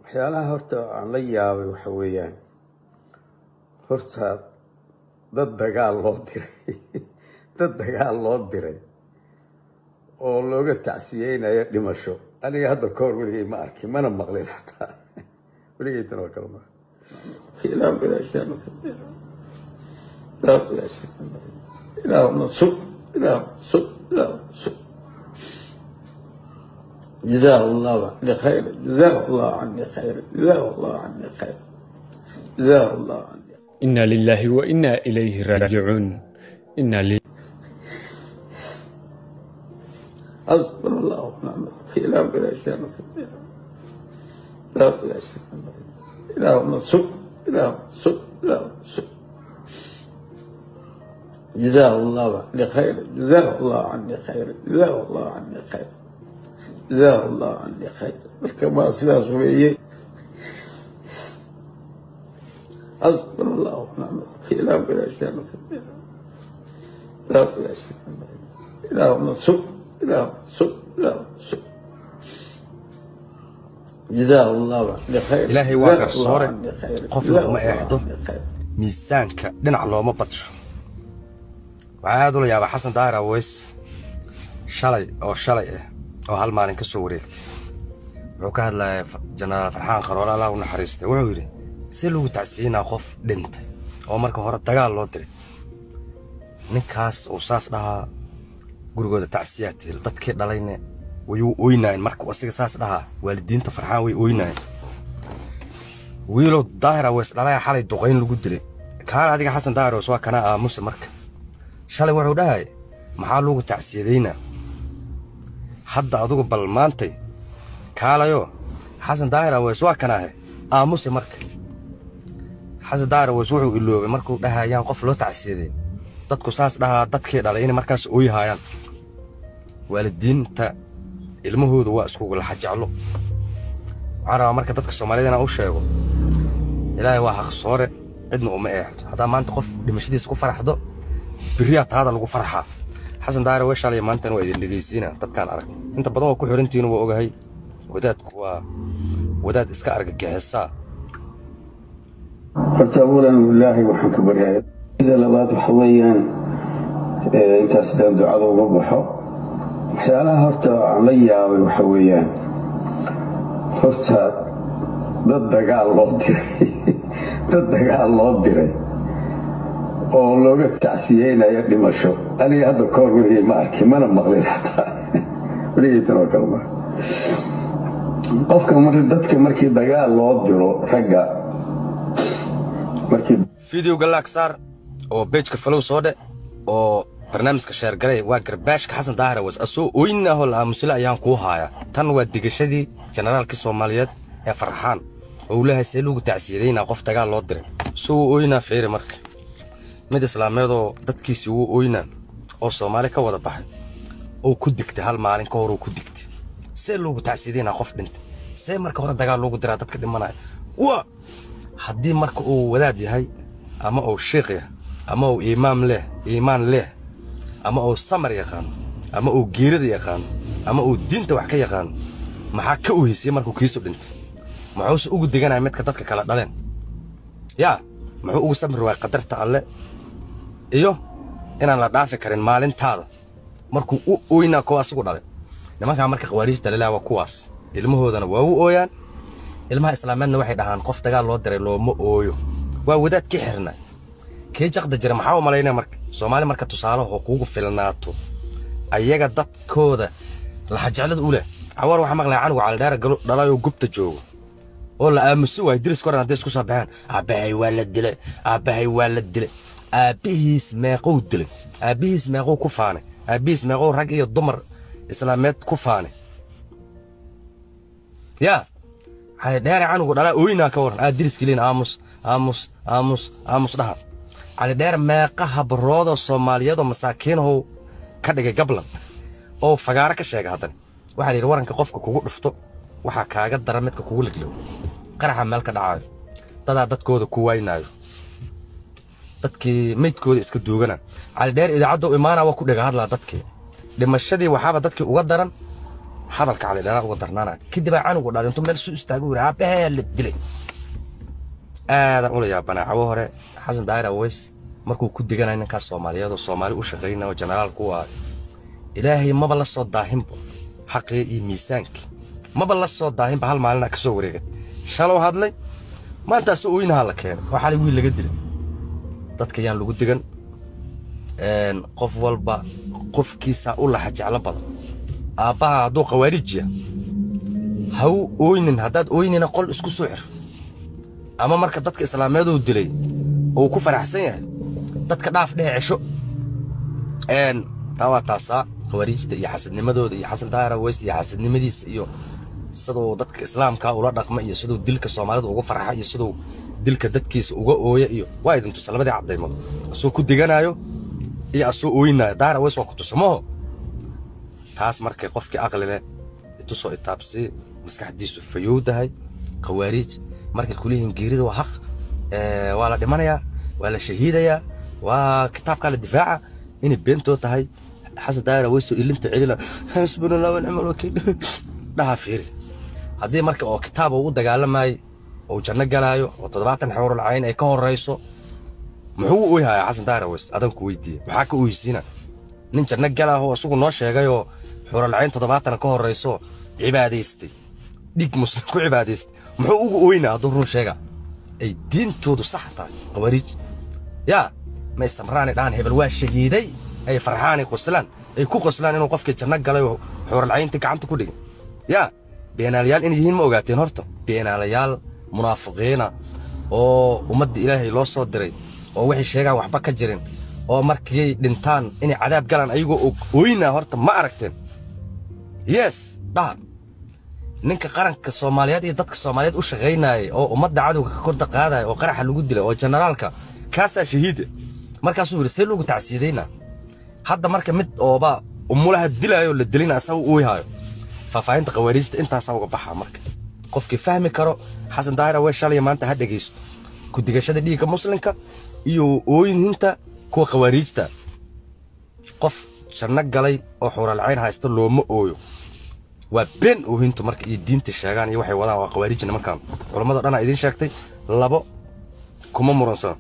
waxyaalaha horta aan la yaabay waxa weeyaan horta dad dagaal loo diray dad dagaal loo diray oo looga tacsiyeynayo dhimasho aniga hadda ka hor weligay ma arkin mana maqlin xataa weligay tan oo kale ma ilaa bilaashaan ilaa bilaashaan ilaa nasub ilaa nasub ilaa nasub جزاه الله عني خير جزاه الله عني خير جزاه الله عني خير جزاه الله عني إنا لله وإنا إليه راجعون إنا لله حسبنا الله ونعم الوكيل لا بلا شان لا بلا شان لا نصب لا نصب لا نصب جزاه الله عني خير جزاه الله عني خير جزاه الله عني خير جزاه الله عني خير كما sidaas weeye حسبنا الله ونعم الوكيل لا بلا شان لا بلا شان لا نصب لا نصب لا نصب جزاه الله عني خير إلهي waa جزاه الله garsoore عني خير qofna جزاه uma الله eexdo عني خير miisaanka dhinac looma badsho waxaa aad ula yaabaa xasan daahir aweys shalay oo shalay ah oo hal maalin ka soo wareegtay wuxuu ka hadlayaa F- jenaraal farxaan qaroole allah u naxariistay wuxuu yidhi si lagu tacsiinaa qof dhintay oo marka hore dagaal loo diray ninkaas uu saas dhahaa gurigooda tacsiyaa tiil dadkii dhalayne way u oynaayeen marka uu asiga saas dhahaa waalidiinta farxaan way oynaayeen wiilow daahir aweys dhalaya xalay duqayn lagu dilay kaale adiga xasan daahir aweys waa kanaa aamuse marka shalay wuxuu dhahay maxaa lagu tacsiyadaynaa hadda adugu bal maantay kaalayo xasan daahir aweys waa kanaahe aamuse marka xasan daahir aweys wuxuu iloobay markuu dhahayaan qof loo tacsiyaday dadku saas dhahaa dadkii dhalay inay markaas ooyahayaan waalidiinta ilmahooda waa iskugu laxa jeclo waxaan rabaa marka dadka soomaalida inaan u sheego ilaahay waa xaqsoore cidna uma eexdo haddaa maanta qof dhimashadiisa ku faraxdo beriyaa taada lagu farxaa xasan daahir way shalay maantana waa idin dhegaysiina dadkaan arag inta badan waa ku xirantihiin waa ogahay wadaadku waa wadaad iska argagixisaa horta awalan ilaahay waxaan ka baryaaya sida labaad waxa weeyaan ee, intaas daan ducada uga baxo waxyaalaha horta aan la yaabay waxa weeyaan horta dad dagaal loo diray dad dagaal loo diray oo looga tacsiyeynayo dhimasho aniga hadda ka hor weligay ma arkin mana maqlin xataa weligay tan oo kale ma qofka mar dadka markii dagaal loo diro ragga markii fideoga laag saar oo bejka falow soo dhe oo barnaamijka sheergaray waa garbaashka xasan daahir aweys asoo oynaahoo la aamusile ayaan kuu haaya tan waa digashadii jenaraalkii soomaaliyeed ee farxaan oo uu leeyahay see lagu tacsiyadaynaa qof dagaal loo diray soo uu oynaa fiiri marka mid islaameedoo dadkiisii wuu oynaa oo soomaali ka wada baxay oo ku digtay hal maalin ka hor uu ku digtay see loogu tacsiyadaynaa qof dhintay see marka hore dagaal loogu diraa dadka dhimanaya waa haddii marka uu wadaad yahay ama uu shiikh yahay ama uu iimaam leh iimaan leh ama uu samar yaqaano ama uu geerida yaqaano ama uu diinta wax ka yaqaano maxaa ka uhisiyey markuu kiisu dhintay muxuuse ugu deganaya midka dadka kala dhaleen yaa muxuu ugu samri waaya qadarta alle iyo inaan la dhaafi karin maalintaada markuu u ooynaa kuwa asigu dhalay nimankaa marka khawaariijta lelaa waa kuwaas ilmahoodana waa u ooyaan ilmaha islaameedna waxay dhahaan qof dagaal loo diray looma ooyo waa wadaad ka xirna kee jaqda jira maxaa u malaynaya marka soomaali marka tusaalaho kuugu filnaato ayaga dadkooda laxajeclada u leh cawar waxaa maqlaya canuga calidheera galo dhalayoo gubta joogo oo la aamuso waay diris koran hadday isku soo baxeen aabbahay waa la dilay aabbahay waa la dilay aabbihiis meeqow dilay aabbihiis meeqow ku faanay aabbihiis meeqow rag iyo dumar islaameed ku faanay yaa calidheere canugu dhalaa ooynaa ka waran aad diriskiliin aamus aamus aamus aamus dhaha calidheere meeqa habroodoo soomaaliyeedoo masaakiinahow ka dhigay gablan oo fagaaro ka sheega haddana waxaa la yidhi waranka qofka kugu dhufto waxaa kaaga dara midka kugu liglow qaraxa meel ka dhacaayo dadaa dadkooda ku waynaayo dadkii meydkooda iska duugana calidheer idaacadda u imaanaa waa ku dhega hadlaa dadkii dhimashadii waxaaba dadkii uga daran hadalka cali dheeraa uga darnaanaya kadib aa canugu dhalay intuu meel suu istaagu yiri aabahee la dilay aadan ula yaabanaa cawo hore xasan daahir aweys markuu ku diganayo ninkaas soomaaliyeed oo soomaali u shaqaynaya oo jenaraal ku ah ilaahay maba la soo daahinba xaqii iyo miisaankii maba la soo daahinba hal maalina ka soo wareegat shalow hadlay maantaas ooynaha la keenay waa xalay wiil laga dilay dadka yaan lagu digan qof walba qofkiisa u laxa jeclo badan aabbaha hadduu khawaarijiya ha u ooynin haddaad ooynina qol isku soo xir ama marka dadka islaameeduu dilay uu ku faraxsan yahay dadka dhaaf dhehe cesho taa waa taasaa khawaariijta iyo xasadnimadooda iyo xasan daahir aweys iyo xasadnimadiisa iyo siduu dadka islaamka ula dhaqma iyo siduu dilka soomaalida uga farxa iyo siduu dilka dadkiisa uga ooya iyo waa idin tusa labadii caddaymood asuu ku diganayo iyo asuu ooynayo daahir aweys waa ku tusa maho taas markay qofkii aqli leh itusoo itaabsii maskaxdiisu fayowdahay khawaariij markay kuleeyihiin geerida waa haq waa la dhimanayaa waa la shahiidayaa waa kitaabkaa la difaaca inay beentoo tahay xasan daahir aweysoo ilinta celina xasbuna allah wanicma alwakiil dhaha fiiri haddii marka oo kitaab uu u dagaalamayay oo janno galaayo oo toddobaatan xawrul cayn ay ka horrayso muxuu u oyhayaa xasan daahir aweys adan ku weydiiya maxaa ka oysiina nin janno galaahoo isagu noo sheegayoo xawrul cayn toddobaatan ka horrayso cibaadaystay dhig muslim ku cibaadaystay muxuu ugu ooynaa hadduu run sheega ay diintoodu sax tahay khawaariij yaa ma istamraani dhahan hebel waa shahiiday ay farxaani qoslaan ay ku qoslaan inuu qofkii janno galay oo xuuralcaynta gacanta ku dhigin yaa beenaalayaal inay yihiin ma ogaateen horta beenaalayaal munaafiqiina oo ummadda ilaahay loo soo diray oo waxay sheegaan waxba ka jirin oo markay dhintaan inay cadaab galaan ayagoo og ooynaa horta ma aragteen yes dhaha ninka qaranka soomaaliyeed iyo dadka soomaaliyeed u shaqaynayay oo ummadda cadowga ka korda qaadaya oo qaraxa lagu dilay oo generaalka kaasaa shahiida markaasuu yidhi see lagu tacsiidaynaa hadda marka mid ooba umulaha dilaayo la dilina asaga u oyhaayo faahfaahinta khawaariijta intaasaa uga baxaa marka qofkii fahmi karo xasan daahir awee shalaya maanta ha dhegaysto ku digashada dhiigga muslimka iyo ooyinhinta kuwa khawaariijta qof janno galay oo xuuralcayn haysta looma ooyo waa been oohintu marka iyo diinta sheegaan iyo waxay wadaan waa khawaarij nimankan culammado dhan aa idiin sheegtay labo kuma muransana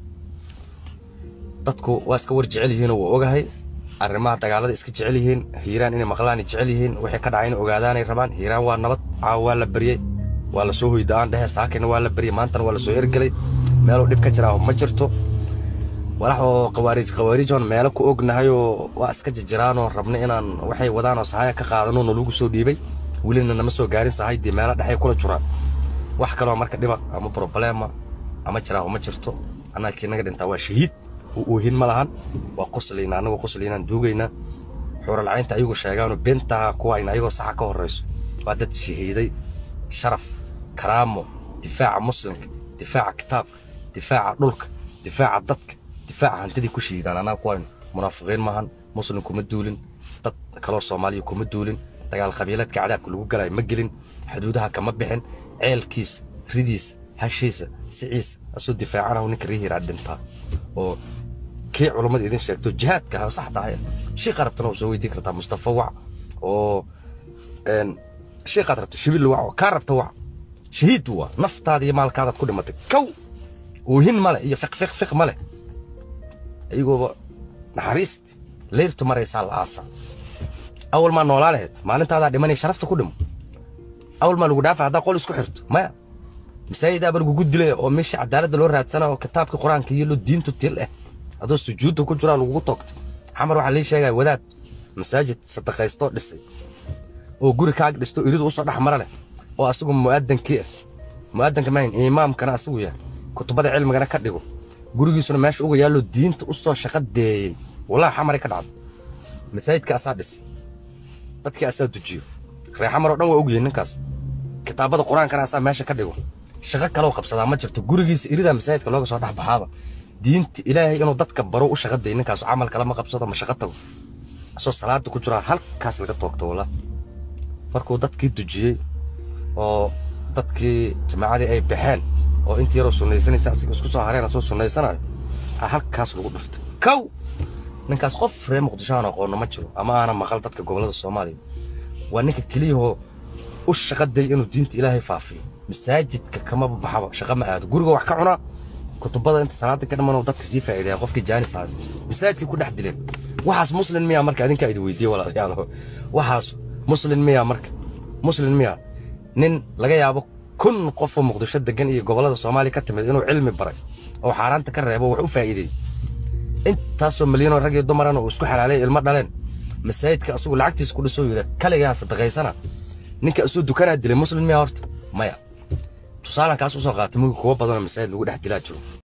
dadku waa iska war jecel yihiinoo waa ogahay arrimaha dagaalada iska jecel yihiin hiiraan inay maqlaanay jecel yihiin waxay ka dhacay inay ogaadaanay rabaan hiiraan waa nabad caawa waa la baryey waa la soo hoyda'aan dhehe saakina waa la baryey maantana waa la soo ergelay meeluu dhib ka jiraa ma jirto walax oo khawaariij khawaariijoon meelo ku ognahayoo waa iska jirjiraanoo rabna inaan waxay wadaanoo sahaya ka qaadano nalagu soo dhiibay welina nama soo gaarin sahaydii meelo dhexay kula jiraan wax kaloo marka dhiba ama problema ama jiraaho ma jirto annaga kii naga dhintaa waa shahiid u oohin ma lahan waa qoslayna annagoo qoslaynaan duugaynaa xuuralcaynta ayagu sheegaanoo beentaha kuwayna ayagoo saxa ka horrayso waa dad shahiiday sharaf karaamo difaaca muslimka difaaca kitaabka difaaca dhulka difaaca dadka difaaca hantidii ku shiidaan annaga kuwaynu munaafiqiin maahan muslim kuma duulin dad kaloo soomaaliya kuma duulin dagaal qabiileedka cadaabka lagu galayo ma gelin xuduudaha kama bixin ceelkiisa ridiisa hashiisa siciisa asuu difaacanahu ninka rihiraa dhintaa oo kii culummada idin sheegto jihaadka ha sax tahay shiiqa rabtana waa soo weydiin kartaa mustafa wac oo shiiqaad rabta shibil wac oo kaa rabta wac shahiid waa naftaada iyo maalkaadaad ku dhimatay kow oohin male iyo fiq fiq fiq male ayagooba naxariist leyrtu maraysaa la aasaa awal maa noolaa lahayd maalintaadaa dhimanay sharafta ku dhimo awal maa lagu dhaafa haddaa qol isku xirto maya masaajidaaba lagugu dilaya oo meesha cadaaladda loo raadsana oo kitaabka qur-aanka iyo lo diintu til eh adoo sujuudda ku jiraa lagugu toogtay xamar waxaa lii sheegaya wadaad masaajid sadaqaystoo dhisay oo guri kaag dhisto iridu usoo dhex mara leh oo asagu mu'adankii ah mu'adanka maahin imaamkana asagu yahay kutubada cilmigana ka dhigo gurigiisuna meesha uga yaallo diinta u soo shaqo deeyey walaa xamaray ka dhacday masaajidka asaa dhisay dadkii asaa dujiyo reer xamar oo dhan waa ogyihiin ninkaas kitaabada qur-aankana asaa meesha ka dhigo shaqo kaloo qabsadaa ma jirto gurigiisa iridaa masaajidka looga soo dhex baxaaba diinta ilaahay inuu dadka baro u shaqo day ninkaasu camal kale ma qabsado ma shaqo tago asoo salaada ku jiraa halkaas laga toogto walaa markuu dadkii dujiyey oo dadkii jamaacadii ay baxeen oo intii yaroo sunnaysanaysa asiga isku soo hareen asoo sunnaysanayo aa halkaas lagu dhuftay kow ninkaas qof reer muqdisho aan aqoonno ma jiro ama aana maqal dadka gobollada soomaaliya waa ninka keliyahoo u shaqaday inuu diinta ilaahay faafiyo masaajidka kama baxaba shaqa ma aado guriga wax ka cunaa kutubada inta salaada ka dhammaan dadka sii faa'iideeya qofkii jaanis ahayo masaajidkii ku dhex dileen waxaas muslin miyaa marka adinkaa idi weydiiye walaalayaal waxaas muslin miyaa marka muslin miyaa nin laga yaabo kun qof oo muqdisho degan iyo gobollada soomaaliya ka timid inuu cilmi baray oo xaaraanta ka reebo wax u faa'iideeyey intaasoo milyanoo rag iyo dumarana uu isku xalaalay ilmo dhaleen masaajidka asugu lacagtiisa ku dhisoo yidha kaligaa sadaqaysana ninka isuu dukanaa dilay muslim miyaa horta maya tusaalan kaas usoo qaatay mugi kuwa badanoo masaajid lagu dhex dilaa jiro